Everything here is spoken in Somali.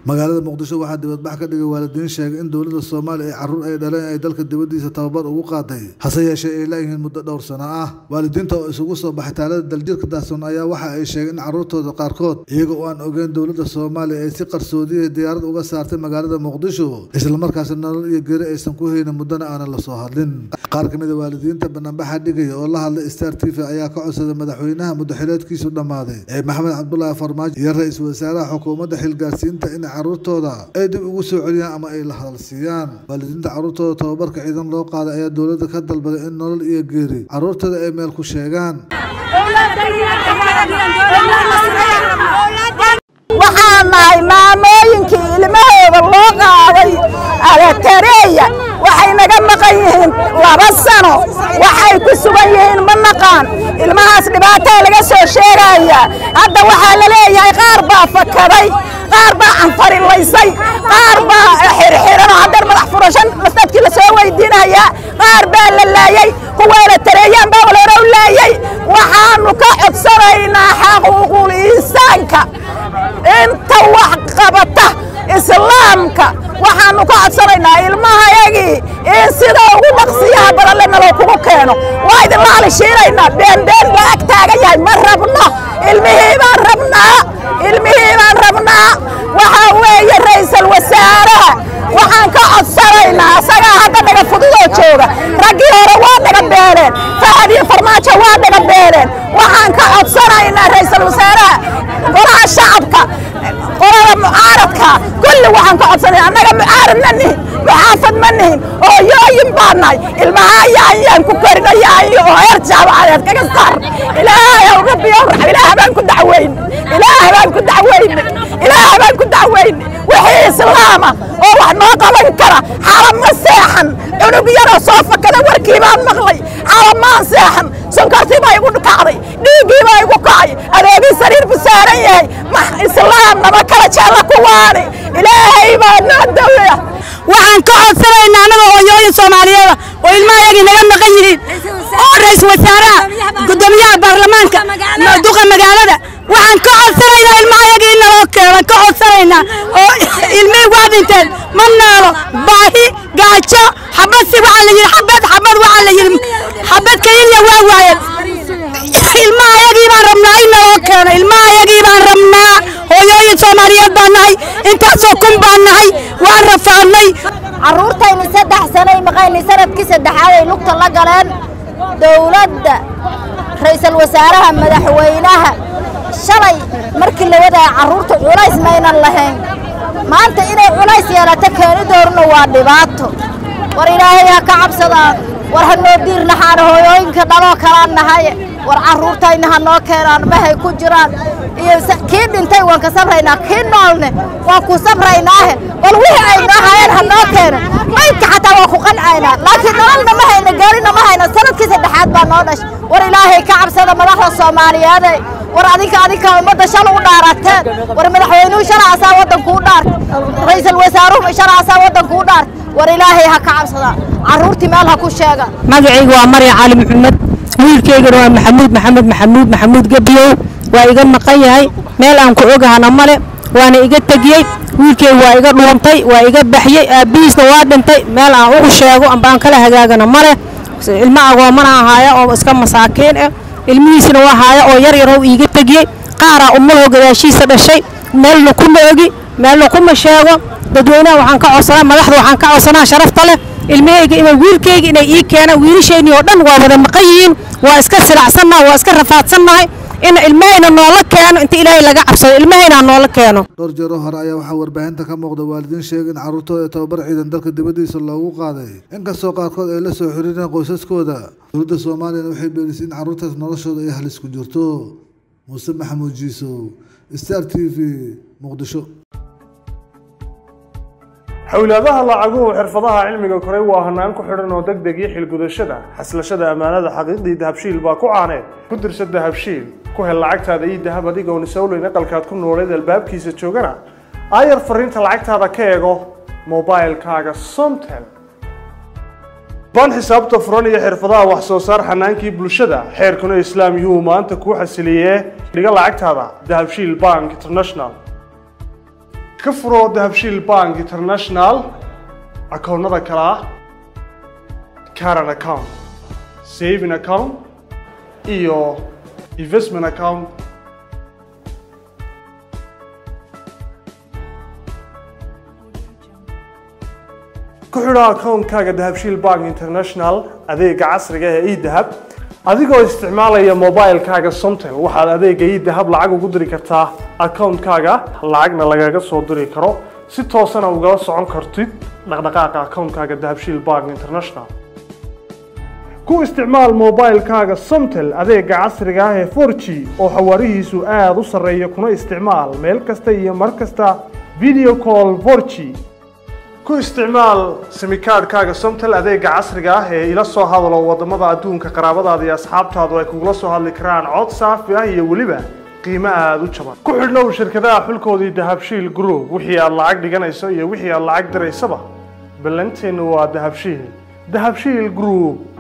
magaalada muqdisho waxaa dibadbax ka dhigay waalidiin sheegay in dowladda soomaaliya ay carruur ay dhaleen ay dalka dibaddiisa tababar ugu qaaday hase yeeshee ay laayihiin muddo dhowr sano ah waalidiinta oo isugu soo baxay taalada daljirka daahsoon ayaa waxa ay sheegeen in carruurtooda qaarkood iyaga oo aan ogeyn dowladda soomaaliya ay si qarsoodiya diyaarad uga saartay magaalada muqdisho islamarkaasna nolol iyo geri aysan ku haynin muddana aanan la soo hadlin qaar ka mid a waalidiinta banaanbaxa dhigaya oo la hadlay star t v ayaa ka codsaday madaxweynaha muddaxileedkiisu dhammaaday ee maxamed cabdulaahi farmaajo iyo ra-iisul wasaaraha xukuumadda xilgaarsiinta in carruurtooda ay dib ugu soo celiyaan ama ay la hadalsiiyaan waalidiinta carruurtooda tababarka ciidan loo qaaday ayaa dowladda ka dalbaday in nolol iyo geeri carruurtooda ay meel ku sheegaan waxaan nahay maamooyinkii ilmahooda loo qaaday alatareeya waxay naga maqan yihiin laba sano waxay ku sugan yihiin ma naqaan ilmahaas dhibaataa laga soo sheegaya hadda waxaa la leeyahay qaar baa fakaday qaar baa canfarilaysay qaar baa xirxiranoo haddar madax furashan dadkii la soo weydiinaya qaar baa la laayey kuwa alatareeyaan baa waloora u laayey waxaanu ka codsanaynaa xaquuqul insaanka inta wax qabata islaamka waxaanu ka codsanaynaa ilmahayagii in sida ugu dhaqsiyaha badan le naloo kugu keeno waa idinla halishiinaynaa beenbeen baa ag taagan yahay ma rabno ilmihii baan rabnaa ilmihii baan rabnaa waxaa weeye ra'iisul wasaaraha waxaan ka codsanaynaa asagaa hadda dhaga fududoo jooga raggii hore waa dhaga beeleen fahad iyo farmaajo waa dhaga beeleen waxaan ka codsanaynaa ra'iisul wasaaraha golaha shacabka qolada mucaaradka kulli waxaan ka codsanaya annaga mucaarad ma nihin muxaafad ma nihin oo yooyin baa nahay ilmaha yaanyaan ku korinayaayo oo heer jaabacadeed kaga saar ilaahay ow rabbi ow raxm ilaah baan ku dacweyn ilaah baan ku dacweyn ilaah baan ku dacweyn wixii islaama oo wax noo qaban kara xalam ma seexan cunug yaroo soo fakada warkii baan maqlay xalam maan seexan sonkortii baa igu kacday dhiiggii baa igu kacay adeegii sariir bu saaran yahay islaam nama kala jeella kuwaani ilaahay baa noo daweya waxaan ka codsanaynaa annaga hooyooyin soomaaliyeeda oo ilmahayagii naga maqan yihiin oo ra-iisul wasaaraha guddoomiyaha baarlamaanka duqa magaalada waxaan ka codsanaynaa ilmahayagii in naloo keeno ka codsanaynaa oo ilmihii waa dhinteen ma noolo baahi gaajo xabad si waxaa la yidhi xabad xabad waxaa la yidhi xabad keliya waa waayeen ilmahayagii baan rabnaa in naloo keeno ilmahayagii baan rabnaa hooyooyin soomaaliyeed baan nahay intaasoo kun baan nahay waan rafaadnay carruurtaynu saddex sanay maqayni sanadkii saddexaad ay lugta la galeen dowladda ra'iisul wasaaraha madaxweynaha shalay markii la wadaya carruurta culays maynan lahayn maanta inay culays yeelato keenidoorna waa dhibaato war ilaahay ha ka cabsadaan war ha noo diir naxaan hooyooyinka dhaloo kalaan nahay war carruurtayna ha noo keenaan mahay ku jiraan iyo kii dhintay waan ka sabraynaa kii noolne waan ku sabraynaahe bal wixii ay noo hayeen ha noo keeno maydka xataa waa ku qancaynaa laakiin nololna ma hayna geerina ma hayna sanadkii saddexaad baa noo dhashay war ilaahay ka cabsada madaxda soomaaliyeede war adinka adinka ummadda shal u dhaarateen war madaxweynuhu shala asaa waddankuu dhaart ra'iisul wasaaruhu shala asaa waddankuu dhaart war ilaahay ha ka cabsada carruurtii meel ha ku sheega magacaygu waa marya cali maxamed wiilkaygana waa maxamuud maxamed maxamuud maxamuud gebiyow waa iga maqan yahay meel aan ku ogahana male waana iga tegiyey wiilkaygu waa iga dhuuntay waa iga baxyey aabbihiisna waa dhintay meel aan ugu sheego amba aan kala hagaagana male ilmo agoomana ahaaya oo iska masaakiin ah ilmihiisna waa haaya oo yar yarow iiga tegiyey qaaraa ummadoo gadaashiisa dhashay meelna kuma ogi meelna kuma sheego dadweynaha waxaan ka codsanaa madaxda waxaan ka codsanaa sharafta leh ilmahayga ima wiilkayga inay ii keenaan wiilashaynii oo dhan waa wada maqan yihiin waa iska silacsannaha waa iska rafaadsannahay in ilmahayna noola keeno inta ilaahay laga cabsado ilmahayna noola keeno dhowr jeero hore ayaa waxaa warbaahinta ka muuqda waalidiin sheegay in carruurtooda ee tababar ciidan dalka dibaddiisa loogu qaaday inkastoo qaarkood ay la soo xiriireen qoysaskooda dowladda soomaaliyana waxay beenisay in carruurtaas noloshooda ay halis ku jirto muuse maxamuud jiisow star t v muqdisho xowlaadaha lacaguhu xirfadaha cilmiga koray waa hanaan ku xidhan oo deg deg iyo xilgudashada xaslashada ammaanada xaqiiqdii dahabshiil baa ku caaneed ku dirsa dahabshiil ku hel lacagtaada iyo dahab adigoon isowleyn aqalkaad ku nooleed albaabkiisa joogana aayar fariinta lacagtaada ka eego mobailkaaga somtel baan xisaabta furan iyo xirfadaha wax soo saar xanaankii bulshada xeerkuna islaam yuhu maanta kuu xasiliyee dhiga lacagtaada dahabshiil bank international ka furo dahabshiil bank international akoonnada kale ah caran account saving account iyo investment account ku xidho akoonkaaga dahabshiil bank international adeega casriga ee edahab adigoo isticmaalaya mobilekaaga somtel waxaad adeega edahab lacag ugu diri kartaa akoonkaaga lacagna lagaga soo diri karo si toosana ugala socon kartid dhaqdhaqaaqa akoonkaaga dahabshiil bank international ku isticmaal mobilekaaga somtel adeega casriga ah ee 4g oo xawaarihiisu aada u sarreeya kuna isticmaal meel kasta iyo mar kasta video call 4g ku isticmaal simikaadhkaaga somtel adeega casriga ah ee ila soo hadalo wadamada adduunka qaraabadaada iyo asxaabtaadu ay kugula soo hadli karaan cod saafi ah iyo weliba qiimo aada u jaban ku xidhnow shirkadaha xulkoodii dahabshiil group wixii aad lacag dhiganayso iyo wixii aad lacag diraysaba ballanteennu waa dahabshiil dahabshiil group